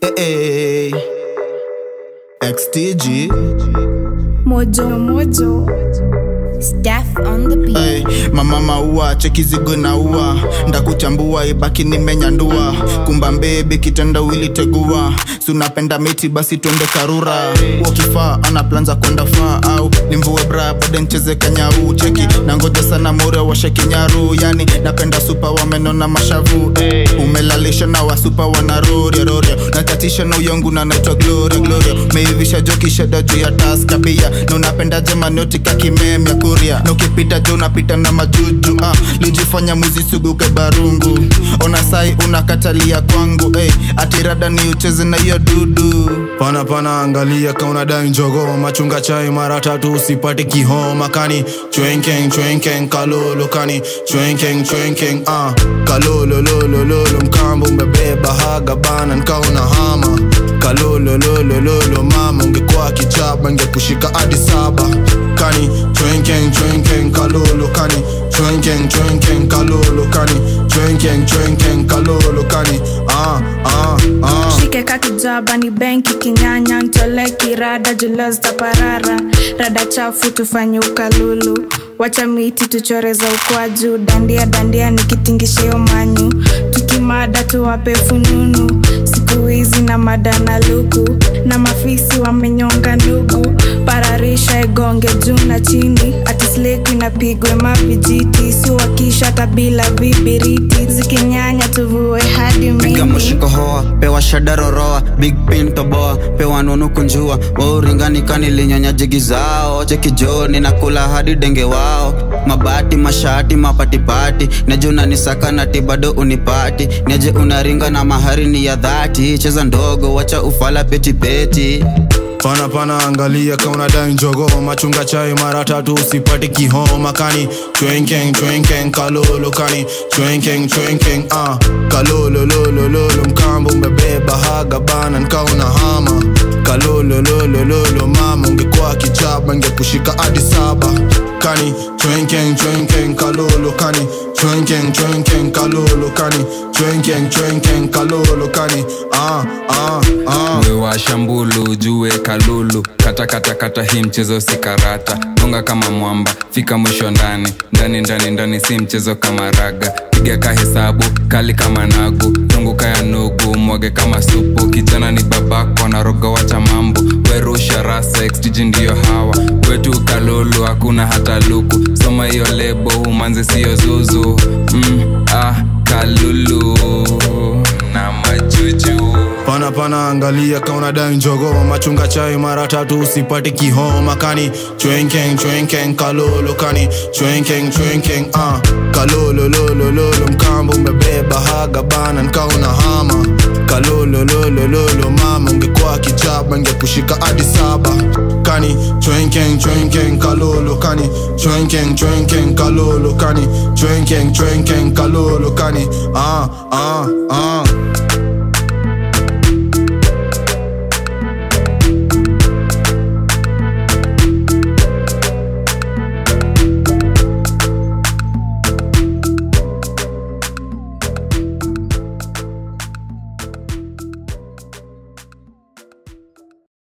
Hey, XTG. Mojo Mojo Staff on the beat Hey, mama maua cheki zigo na ua ndakuchambua ibaki nimenyandua kumba mbebe kitenda wili tegua sunapenda miti basi twende karura wakifaa ana planza kwenda faa au nimvue bra bade ncheze kanyau cheki nangoja sana more washe kinyaru yani napenda supa wamenona mashavu hey, umelalisha na wasupa wanaroria roria nakatisha na uyongu na naitwa gloria gloria meivisha joki sheda juu ya taska pia na unapenda jemanotika kimemya kuria na ukipita jo unapita na majuju ah, lijifanya muzi suguke barungu ona sai unakatalia kwangu hey, atirada ni ucheze na hiyo dudu pana pana angalia kaunadai njogo machunga chai mara tatu usipate kihoma kani chwenkeng chwenkeng kalolo kani chwenkeng chwenkeng ah kalolo lolo lolo mkambo umebeba haga bana nkauna hama kalolo lolo lolo mama ungekuwa kichaba ngekushika hadi saba kani chwenkeng chwenkeng kalolo kani chwenkeng chwenkeng kalolo kani chwenkeng chwenkeng kalolo kani ah ah ah shike kakijaba ni benki kinyanya ntole kirada julasta parara rada chafu tufanye ukalulu wacha miti tuchoreza ukwaju dandia dandia nikitingishio manyu tukimada tuwape fununu siku hizi na mada na luku na mafisi wamenyonga ndugu pararisha igonge juu na chini atisleki napigwe mavijiti siwakisha tabila vibiriti zikinyanya tuvue hadi piga mimi mushiko hoa pewa shada roroa big pin toboa pewa nunu kunjua wauringanikani linyonya jigi zao chekijoni na kula hadi denge wao mabati mashati mapatipati neje unanisaka nati bado unipati neje unaringa na mahari ni ya dhati cheza ndogo wacha ufala petipeti pana pana angalia kaunadai njogo machunga chai mara tatu usipate kihoma kani chwenkeng chwenkeng kalolo kani chwenkeng chwenkeng ah kalolo lolo lolo mkambo umebeba haga bana nkauna hama kalolo lolo lolo mama ungekuwa kichaba ngekushika hadi saba kani chwenkeng chwenkeng kalolo kani chwenkeng chwenkeng kalolo kani chwenkeng chwenkeng kalolo kani ah ah ah wewa shambulu jue kalulu kata kata kata hii mchezo si karata gonga kama mwamba fika mwisho ndani ndani ndani ndani si mchezo kama raga piga ka hesabu kali kama nagu zunguka ya nugu mwage kama supu kijana ni babako na rogo wacha mambo werusha rasa xtg ndiyo hawa wetu kalulu hakuna hata luku soma hiyo lebo humanzi siyo zuzu mm, ah, kalulu na majuju pana pana angalia kaunadai njogo machunga chai mara tatu usipate kihoma kani chwenkeng chwenkeng kalolo kani chwenkeng chwenkeng ah kalolo lolo lolo mkambo umebeba haga bana nkauna hama kalolo lolo lolo mama ungekuwa kichaba ngekushika hadi saba kani chwenkeng chwenkeng kalolo kani chwenkeng chwenkeng kalolo kani chwenkeng chwenkeng kalolo kani ah ah ah